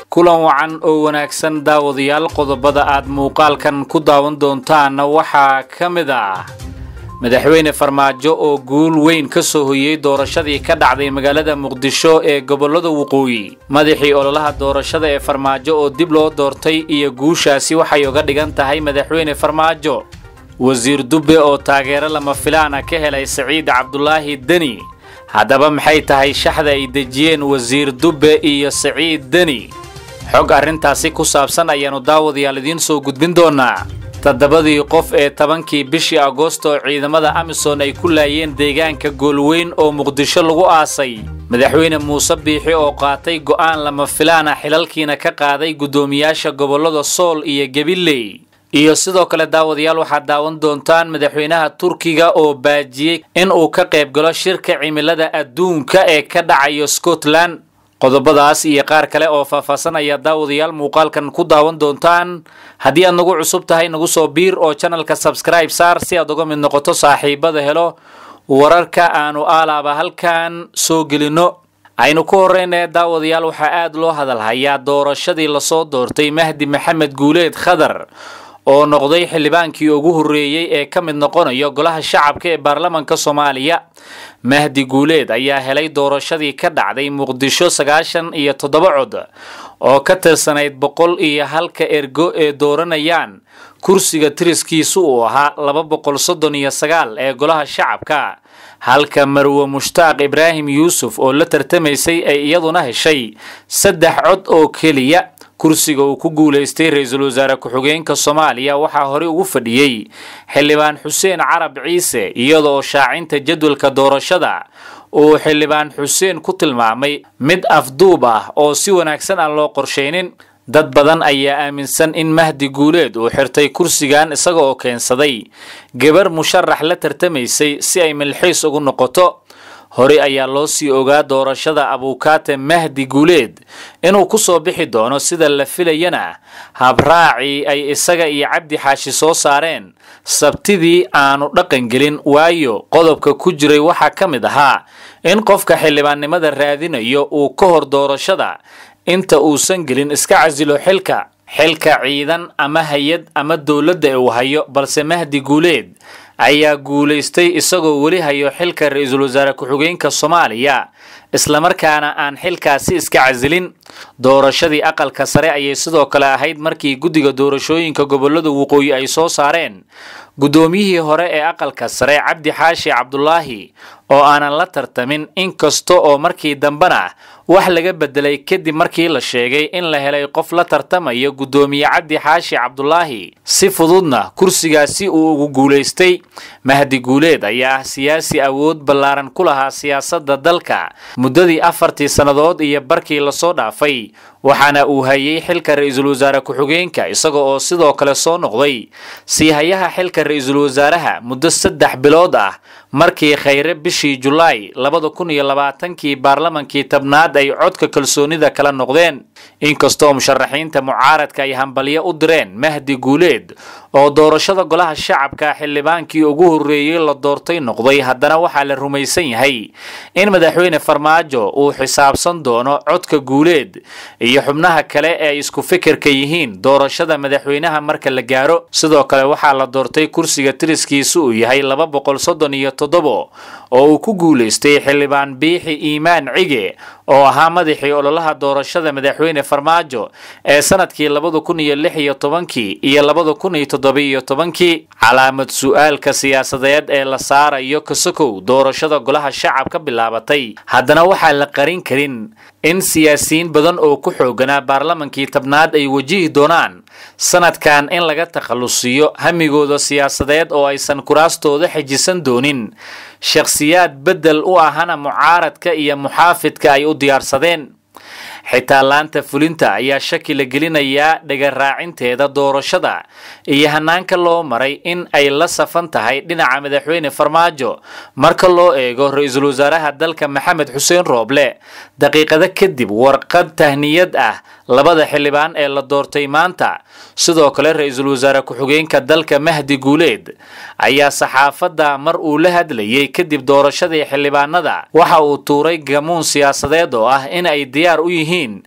kulan wacan oo wanaagsan daawadayaal qodobada aad muuqaalkan ku daawan doontaanna waxaa ka mid ah madaxweyne farmaajo oo guul weyn ka soo hoyey doorashadii ka dhacday magaalada muqdisho ee gobollada waqooyi madaxii ololaha doorashada ee farmaajo oo dib loo doortay iyo guushaasi waxay uga dhigan tahay madaxweyne farmaajo wasiir dubbe oo taageero lama filaana ka helay saciid cabdulaahi deni haddaba maxay tahay shaxda ay dejiyeen wasiir dubbe iyo saciid deni xog arrintaasi ku saabsan ayaannu daawadayaal idiin soo gudbin doonaa toddobadii qof ee tobankii bishii agoosto oo ciidamada amisom ay ku laayeen deegaanka goolweyn oo muqdisho lagu aasay madaxweyne muuse biixi oo qaatay go'aan lama filaana xilalkiina ka qaaday guddoomiyaasha gobollada sool iyo gabiley iyo sidoo kale daawadayaal waxaad daawan doontaan madaxweynaha turkiga oo baajiyey in uu ka qayb galo shirka cimilada adduunka ee ka dhacayo scotland qodobadaas iyo qaar kale oo faahfaahsan ayaa daawadayaal muuqaalkan ku daawan doontaan haddii aad nagu cusub tahay nagu soo biir oo janalka sabskribe saar si aad uga mid noqoto saaxiibada helo wararka aanu aalaaba halkan soo gelinno aynu ku horreynaya daawadayaal waxaa aad loo hadalhayaa doorashadii lasoo doortay mahdi maxamed guuleed khadar oo noqday xildhibaankii ugu horreeyey ee ka mid noqonayo golaha shacabka ee baarlamanka soomaaliya mahdi guuleed ayaa helay doorashadii ka dhacday muqdisho sagaashan iyo toddoba cod oo ka tirsanayd boqol iyo halka ergo ee dooranayaan kursiga tiriskiisu uu ahaa laba boqol soddon iyo sagaal ee golaha shacabka halka marwe mushtaaq ibraahim yuusuf oo la tartamaysay ay iyaduna heshay saddex cod oo keliya kursiga uu ku guulaystay ra-iisul wasaare ku-xigeenka soomaaliya waxaa horey ugu fadhiyey xildhibaan xuseen carab ciise iyadoo shaacinta jadwalka doorashada uu xildhibaan xuseen ku tilmaamay mid afduub ah oo si wanaagsan aan loo qorshaynin dad badan ayaa aaminsan in mahdi guuleed uu xirtay kursigan isaga oo keensaday gabar musharax la tartamaysay si ay milxiis ugu noqoto horey ayaa loo sii ogaa doorashada abuukaate mahdi guuleed inuu ku soo bixi doono sida la filayana habraacii ay isaga iyo cabdi xaashi soo saareen sabtidii aanu dhaqangelin waayo qodobka ku jiray waxaa ka mid ahaa in qofka xildhibaannimada raadinayo uu ka hor doorashada inta uusan gelin iska casilo xilka xilka ciidan ama hay-ad ama dowladda uu hayo balse mahdi guuleed ayaa guulaystay isagoo weli hayo xilka ra-iisul wasaare ku-xigeenka soomaaliya islamarkaana aan xilkaasi iska casilin doorashadii aqalka sare ayay sidoo kale ahayd markii guddiga doorashooyinka gobollada waqooyi ay soo saareen guddoomiyihii hore ee aqalka sare cabdi xaashi cabdulaahi oo aanan la tartamin inkasta oo markii dambena wax laga bedelay kadib markii la sheegay in la helay qof la tartamaya guddoomiye cabdi xaashi cabdulaahi si fududna kursigaasi uu ugu guulaystay mahdi guuleed ayaa ah siyaasi awood ballaaran ku lahaa siyaasadda dalka muddadii afartii sannadood iyo barkii lasoo dhaafay waxaana uu hayay xilka ra-iisul wasaare ku-xigeenka isaga oo sidoo kale soo noqday siihayaha xilka ra-iisul wasaaraha muddo saddex bilood ah markii khayre bishii julaay labada kun iyo labaatankii baarlamankii tabnaad ay codka kalsoonida kala noqdeen inkastoo musharaxiinta mucaaradka ay hambalyo u direen mahdi guuleed oo doorashada golaha shacabka xildhibaankii ugu horreeyey la doortay noqday haddana waxaa la rumaysan yahay in madaxweyne farmaajo uu xisaabsan doono codka guuleed iyo xubnaha kale ee ay isku fikirka yihiin doorashada madaxweynaha marka la gaaro sidoo kale waxaa la doortay kursiga tiriskiisu uu yahay laba boqol soddon iyo toddobo oo uu ku guulaystay xildhibaan biixi iimaan cige oo ahaa madaxii ololaha doorashada madaxweyne farmaajo ee sanadkii labada kun iyo lix iyo tobankii iyo labada kun iyo toddobiiyo tobankii calaamad su-aalka siyaasadeed ee la saarayo kasokow doorashada golaha shacab ka bilaabatay haddana waxaa la qarin karin in siyaasiyiin badan oo ku xooganaa baarlamankii tabnaad ay wajihi doonaan sanadkan in laga takhallusiyo hamigooda siyaasadeed oo aysan kuraastooda xejisan doonin shakhsiyaad beddel u ahana mucaaradka iyo muxaafidka ay u diyaarsadeen xitaa laanta fulinta ayaa shaki la gelinayaa dhagaraacinteeda doorashada iyo hanaanka loo maray in ay la safan tahay dhinaca madaxweyne farmaajo marka loo eego ra-iisul wasaaraha dalka maxamed xuseen rooble daqiiqado kadib warqad tahniyad ah labada xildhibaan ee la doortay maanta sidoo kale ra-iisul wasaare ku-xigeenka dalka mahdi guuleed ayaa saxaafadda mar uu la hadlayay kadib doorashadii xildhibaanada waxa uu tuuray gamuun siyaasadeed oo ah in ay diyaar u yihiin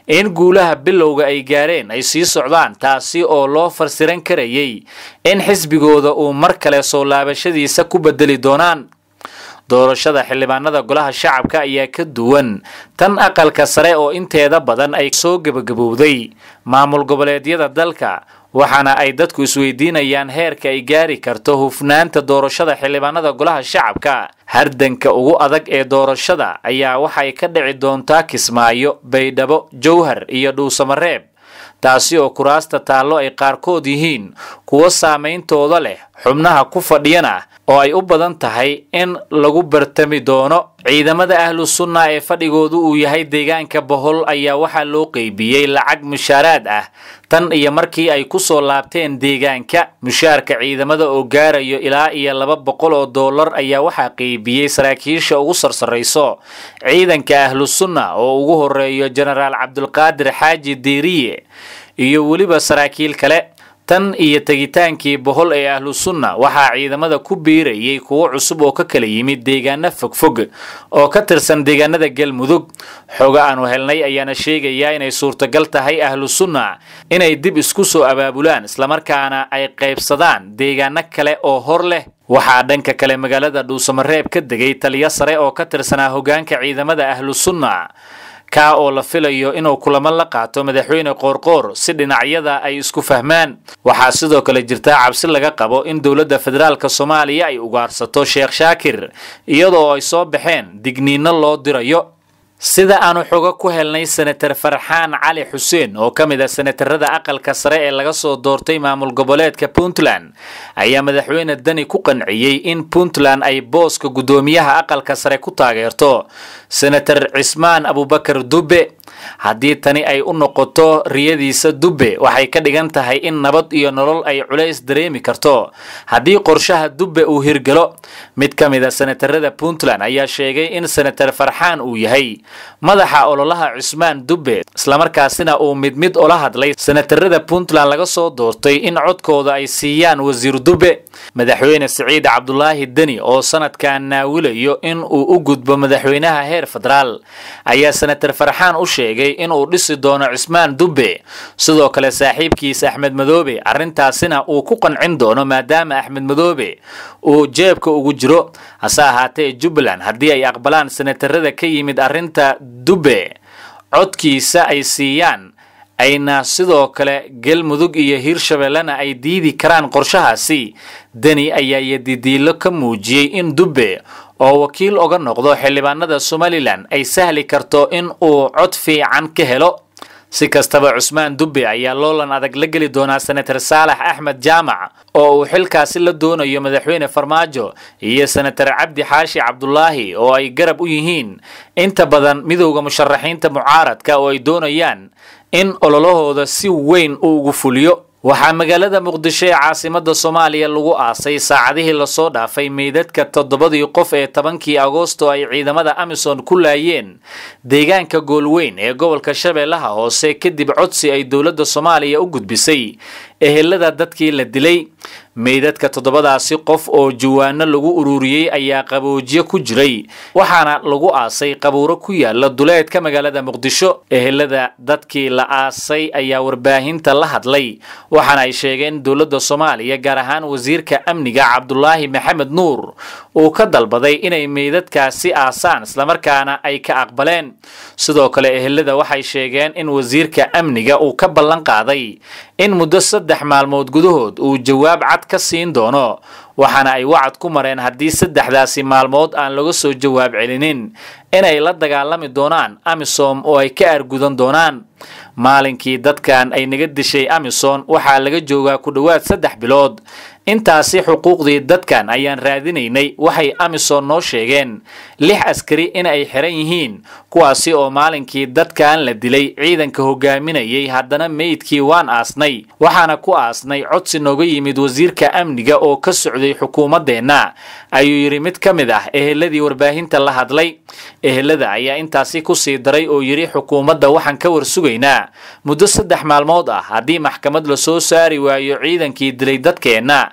in guulaha bilowga ay gaareen ay sii socdaan taasi oo loo farsiran karayay in xisbigooda uu mar kale soo laabashadiisa ku bedeli doonaan doorashada xildhibaanada golaha shacabka ayaa ka duwan tan aqalka sare oo inteeda badan ay soo gebagabowday maamul goboleedyada dalka waxaana ay dadku isweydiinayaan heerka ay gaari karto hufnaanta doorashada xildhibaanada golaha shacabka hardanka ugu adag ee doorashada ayaa waxay ka dhici doontaa kismaayo baydhabo jowhar iyo dhuusamareeb taasi oo kuraasta taallo ay qaarkood yihiin kuwo saameyntooda leh xubnaha ku fadhiyana oo ay u badan tahay in lagu bartami doono ciidamada ahlu sunna ee fadhigoodu uu yahay deegaanka bohol ayaa waxaa loo qeybiyey lacag mushaaraad ah tan iyo markii ay ku soo laabteen deegaanka mushaarka ciidamada oo gaarayo ilaa iyo laba boqol oo dollar ayaa waxaa qeybiyey saraakiisha ugu sarsarayso ciidanka ahlu sunna oo ugu horeeyo jenaraal cabdulqaadir xaaji diiriye iyo weliba saraakiil kale tan iyo tegitaankii bohol ee ahlu sunna waxaa ciidamada ku biirayay kuwo cusub oo ka kala yimid deegaano fogfog oo ka tirsan deegaanada galmudug xogo aanu helnay ayaana sheegayaa inay suurtagal tahay ahlu sunna inay dib isku soo abaabulaan islamarkaana ay qaybsadaan deegaano kale oo hor leh waxaa dhanka kale magaalada dhuusamareeb ka degay taliyo sare oo ka tirsanaa hogaanka ciidamada ahlu sunna kaa oo la filayo inuu kulamo la qaato madaxweyne qoorqoor si dhinacyada ay isku fahmaan waxaa sidoo kale jirtaa cabsi laga qabo in dowladda federaalka soomaaliya ay ugaarsato sheekh shaakir iyadoo ay soo baxeen digniino loo dirayo sida aanu xogo ku helnay senatar farxaan cali xuseen oo ka mid ah senatarada aqalka sare ee laga soo doortay maamul goboleedka puntland ayaa madaxweyne dani ku qanciyey in puntland ay booska guddoomiyaha aqalka sare ku taageerto senatar cismaan abubakar dubbe haddii tani ay u noqoto riyadiisa dubbe waxay ka dhigan tahay in nabad iyo nolol ay culays dareemi karto haddii qorshaha dubbe uu hirgalo mid ka mid a senatarada puntland ayaa sheegay in senatar farxaan uu yahay madaxa ololaha cusmaan dubbe islamarkaasina uu mid mid ola hadlay senatarada puntland laga soo doortay in codkooda ay siiyaan wasiir dubbe madaxweyne siciid cabdulaahi deni oo sanadkan naawilayo in uu u gudbo madaxweynaha heer federaal ayaa senatar farxaan u sheegay in uu dhisi doono cismaan dubbe sidoo kale saaxiibkiis axmed madoobe arrintaasina uu ku qancin doono maadaama axmed madoobe uu jeebka ugu jiro hase ahaatee jubbaland haddii ay aqbalaan senatarada ka yimid arrinta dubbe codkiisa ay siiyaan ayna sidoo kale galmudug iyo hiirshabellena ay diidi karaan qorshahaasi deni ayaa yadidiilo ka muujiyey in dubbe oo wakiil oga noqdo xildhibaanada somalilan ay sahli karto in uu cod fiican ka helo si kastaba cusmaan dubbe ayaa loolan adag la geli doonaa senatar saalax axmed jaamac oo uu xilkaasi la doonayo madaxweyne farmaajo iyo senatar cabdi xaashi cabdulaahi oo ay garab u yihiin inta badan midowda musharaxiinta mucaaradka oo ay doonayaan in ololahooda si weyn uu ugu fuliyo waxaa magaalada muqdisho ee caasimada soomaaliya lagu aasay saacadihii lasoo dhaafay meydadka toddobadii qof ee tobankii agoosto ay ciidamada amisom ku laayeen deegaanka goolweyn ee gobolka shabeellaha hoose kadib codsi ay dowladda soomaaliya u gudbisay ehelada dadkii la dilay meydadka toddobadaasi qof oo jawaano lagu ururiyey ayaa qaboojiye ku jiray waxaana lagu aasay qabuuro ku yaala duleedka magaalada muqdisho ehelada dadkii la aasay ayaa warbaahinta la hadlay waxaana ay sheegeen dowladda soomaaliya gaar ahaan wasiirka amniga cabdulaahi maxamed nuur uu ka dalbaday inay meydadkaasi aasaan islamarkaana ay ka aqbaleen sidoo kale ehelada waxay sheegeen in wasiirka amniga uu ka ballan qaaday in muddo saddex maalmood gudahood uu jawaab cad ka siin doono waxaana ay wacad ku mareen haddii saddexdaasi maalmood aan laga soo jawaab celinin inay la dagaalami doonaan amisom oo ay ka argudan doonaan maalinkii dadkan ay naga dishay amisom waxaa laga joogaa ku dhowaad saddex bilood intaasi xuquuqdii dadkan ayaan raadinaynay waxay amisom noo sheegeen lix askari in ay xiran yihiin kuwaasi oo maalinkii dadkan la dilay ciidanka hogaaminayay haddana meydkii waan aasnay waxaana ku aasnay codsi nooga yimid wasiirka amniga oo ka socday xukuumaddeenna ayuu yidhi mid ka mid ah eheladii warbaahinta la hadlay ehelada ayaa intaasi kusii daray oo yidhi xukuumadda waxaan ka war sugaynaa muddo saddex maalmood ah haddii maxkamad la soo saari waayo ciidankii dilay dadkeenna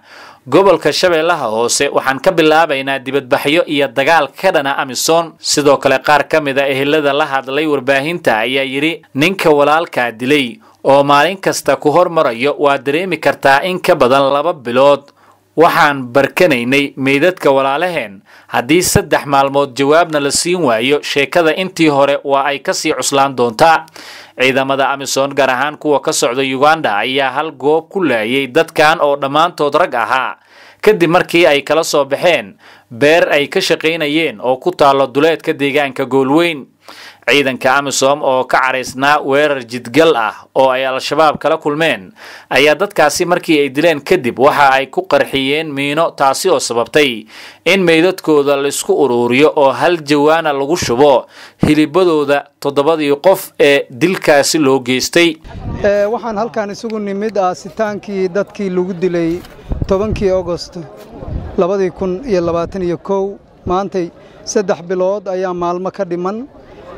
gobolka shabeellaha hoose waxaan ka bilaabaynaa dibadbaxyo iyo dagaal ka dhana amisom sidoo kale qaar ka mid a ehelada la hadlay warbaahinta ayaa yidhi ninka walaalkaa dilay oo maalin kasta ku hormarayo waa dareemi kartaa in ka badan laba bilood waxaan barkanaynay meydadka walaalaheen haddii saddex maalmood jawaabna la siin waayo sheekada intii hore waa ay kasii cuslaan doontaa ciidamada amisom gaar ahaan kuwa ka socda uganda ayaa hal goob ku laayay dadkan oo dhammaantood rag ahaa kadib markii ay kala soo baxeen beer ay ka shaqaynayeen oo ku taallo duleedka deegaanka goolweyn ciidanka amisom oo ka caraysnaa weerar jidgal ah oo ay al-shabaab kala kulmeen ayaa dadkaasi markii ay dileen kadib waxa ay ku qarxiyeen miino taasi oo sababtay in meydadkooda laisku uruuriyo oo hal jawaana lagu shubo hilibadooda toddobadii qof ee dilkaasi loo geystay waxaan halkan isugu nimid aasitaankii dadkii lagu dilay tobankii agost labadii kun iyo labaatan iyo kow maantay saddex bilood ayaa maalmo ka dhiman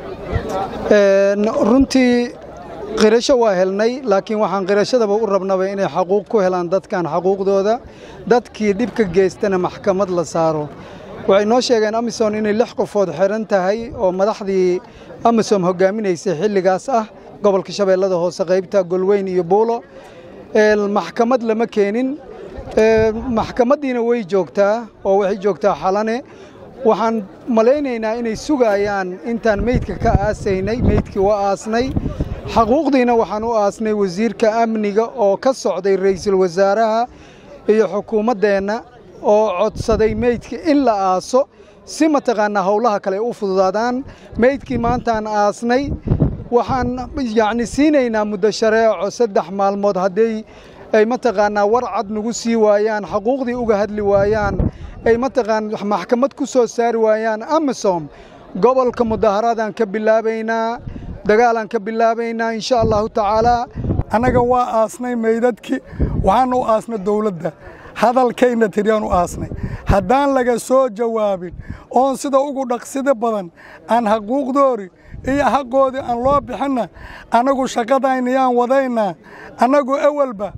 runtii qirasho waa helnay laakiin waxaan qirashadaba u rabnaba inay xaquuq ku helaan dadkan xaquuqdooda dadkii dhibka geystana maxkamad la saaro waxay noo sheegeen amisom inay lix qofood xihan tahay oo madaxdii amisom hogaaminaysay xilligaas ah gobolka shabeellada hoose qaybta golweyn iyo buulo maxkamad lama keenin maxkamaddiina way joogtaa oo waxay joogtaa xalane waxaan malaynaynaa inay sugayaan intaan meydka ka aasaynay meydkii waa aasnay xaquuqdiina waxaan u aasnay wasiirka amniga oo ka socday ra'iisul wasaaraha iyo xukuumaddeenna oo codsaday meydka in la aaso si mataqaanaa howlaha kale u fududaadaan meydkii maantaan aasnay waxaan yacni siinaynaa muddo shareeco saddex maalmood hadday ay mataqaanaa war cad nagu sii waayaan xaquuqdii uga hadli waayaan ay mataqaan maxkamad ku soo saari waayaan amisom gobolka mudaharaadaan ka bilaabaynaa dagaalaan ka bilaabaynaa insha allahu tacaalaa annaga waa aasnay meydadkii waxaana u aasnay dawladda hadalkayna tiriyaan u aasnay haddaan laga soo jawaabin oon sida ugu dhaqsida badan aan xaquuqdoori iyo xaqoodii aan loo bixinna annagu shaqadaynayaan wadaynaa annagu awalba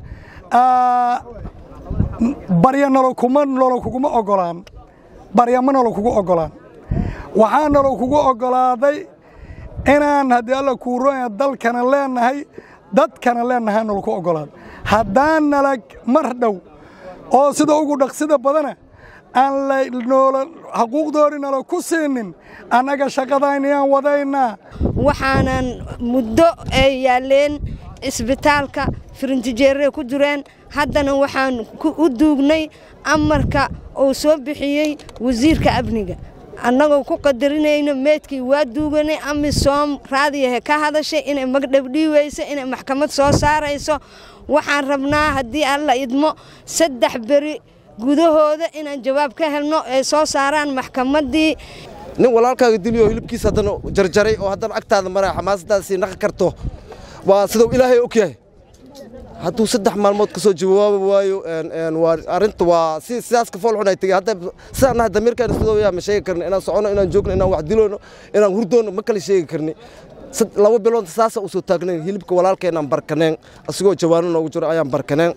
barya nalo kuma nalo kuguma oggolaan barya ma nalo kugu oggolaan waxaa nalo kugu oggolaaday inaan haddii alla kuuroya dalkana leennahay dadkana leennahay nalo ku oggolaaday haddaan nala mar dhow oo sida ugu dhaqsida badana aan lanoola xaquuqdoori nala ku siinin annaga shaqadaynayaan wadaynaa waxaanan muddo ay yaalleen isbitaalka firintijeerre ku jireen haddana waxaan u duugnay amarka uu soo bixiyey wasiirka amniga annagoo ku qadarinayno meedkii waa duuganay amisom raadiyahe ka hadashay inay magdhabdhiiweyso inay maxkamad soo saarayso waxaan rabnaa haddii alla idmo saddex beri gudahooda inaan jawaab ka helno ay soo saaraan maxkamaddii nin walaalkaaga diliyo hilibkiisa haddana jarjaray oo haddana agtaada maraya xamaasadaasii naqi karto waa siduu ilaahay og yahay hadduu saddex maalmood ka soo jawaabi waayo arrinta waa si sidaas ka fool xun ay tegey hadda sidaan nahay damiirkaan sidoo yaa ma sheegi karni inaan socono inaan joogno inaan wax dilono inaan hurdoono ma kala sheegi karni laba bilood saasa u soo taagnayn hilibka walaalkeenaan barkaneen asigoo jawaano noogu jiro ayaan barkaneen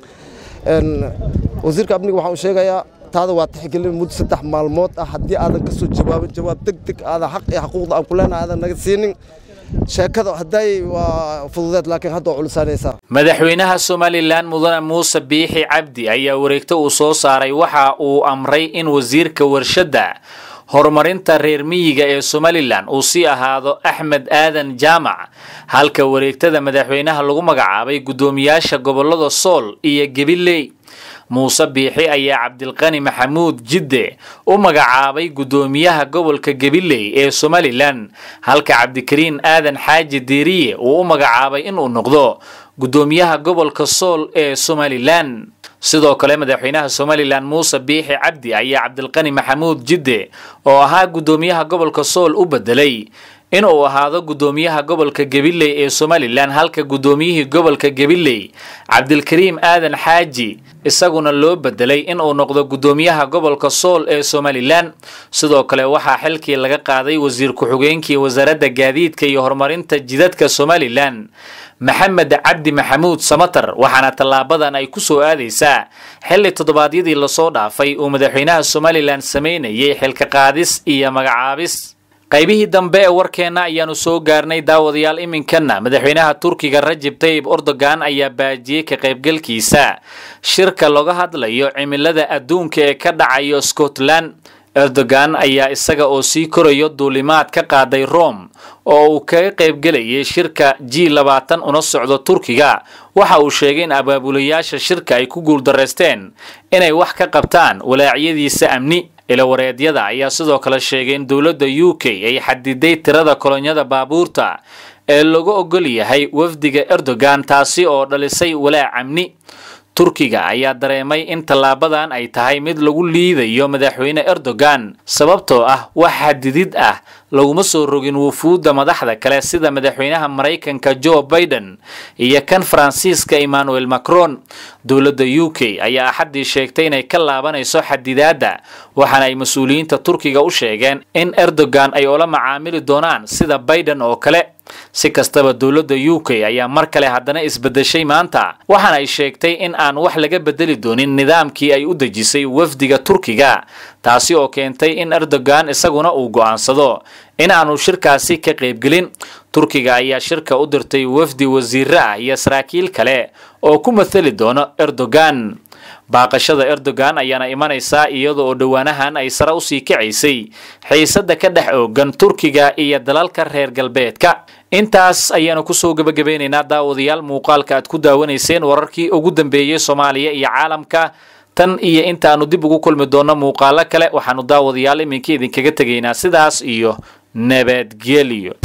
wasiirka amniga waxaan u sheegayaa taada waa tixgelin muddo saddex maalmood ah haddii aadan ka soo jawaabin jawaab deg deg aadan xaq iyo xaquuqda aan ku leenahay aadan naga siinin sheekada hadday waa fududeed laakiin hadda waa culisaanaysaa madaxweynaha somalilan mudane muuse biixi cabdi ayaa wareegto uu soo saaray waxa uu amray in wasiirka warshadda horumarinta reer miyiga ee somalilan uu sii ahaado axmed aadan jaamac halka wareegtada madaxweynaha lagu magacaabay guddoomiyaasha gobollada sool iyo gabiley muuse biixi ayaa cabdilqani maxamuud jidde u magacaabay guddoomiyaha gobolka gabiley ee somalilan halka cabdikariin aadan xaaji diiriye uu u magacaabay inuu noqdo guddoomiyaha gobolka sool ee somalilan sidoo kale madaxweynaha somalilan muuse biixi cabdi ayaa cabdilqani maxamuud jidde oo ahaa guddoomiyaha gobolka sool u bedelay in uu ahaado guddoomiyaha gobolka gabiley ee somalilan halka guddoomiyihii gobolka gabiley cabdilkariim aadan xaaji isaguna loo bedelay in uu noqdo guddoomiyaha gobolka sool ee somalilan sidoo kale waxaa xilkii laga qaaday wasiir ku-xigeenkii wasaaradda gaadiidka iyo horumarinta jidadka somalilan maxamed cabdi maxamuud samatar waxaana tallaabadan ay ku soo aadaysaa xilli toddobaadyadii lasoo dhaafay uu madaxweynaha somalilan samaynayay xilka qaadis iyo magacaabis qaybihii dambe ee warkeenna ayaanu soo gaarnay daawadayaal iminkana madaxweynaha turkiga rajib tayib erdogan ayaa baajiyey ka qaybgalkiisa shirka looga hadlayo cimilada adduunka ee ka dhacayo scotland erdogan ayaa isaga oo sii korayo duulimaad ka qaaday rome oo uu kaga qaybgelayay shirka g labaatan una socdo turkiga waxa uu sheegay in abaabulayaasha shirka ay ku guuldareysteen inay wax ka qabtaan walaacyadiisa amni ilawareedyada ayaa sidoo kale sheegay in dowladda u k ay xadiday tirada kolonyada baabuurta ee lagu ogol yahay wafdiga erdogan taasi oo dhalisay walaac amni turkiga ayaa dareemay in tallaabadan ay tahay mid lagu liidayo madaxweyne erdogan sababtoo ah wax xadidid ah laguma soo rogin wufuudda madaxda kale sida madaxweynaha maraykanka joe biden iyo kan faransiiska emmanuel macron dowladda u k ayaa axaddii sheegtay inay ka laabanayso xadidaadda waxaana ay mas-uuliyiinta turkiga u sheegeen in erdogan ay ula macaamili doonaan sida biden oo kale si kastaba dowladda u k ayaa mar kale haddana isbedeshay maanta waxaana ay sheegtay in aan wax laga bedeli doonin nidaamkii ay u dejisay wafdiga turkiga taasi oo keentay in erdogan isaguna uu go'aansado in aanu shirkaasi ka qaybgelin turkiga ayaa shirka u dirtay wafdi wasiire ah iyo saraakiil kale oo ku mathali doono erdogan baaqashada erdogan ayaana imanaysaa iyada oo dhowaanahan ay sare usii kacaysay xiisadda ka dhex oogan turkiga iyo dalalka reer galbeedka intaas ayaanu kusoo gebagabeynaynaa daawadayaal muuqaalka aad ku daawanayseen wararkii ugu dambeeyey soomaaliya iyo caalamka tan iyo intaanu dib ugu kulmi doonno muuqaalo kale waxaanu daawadayaal iminka idinkaga tegaynaa sidaas iyo nabadgelyo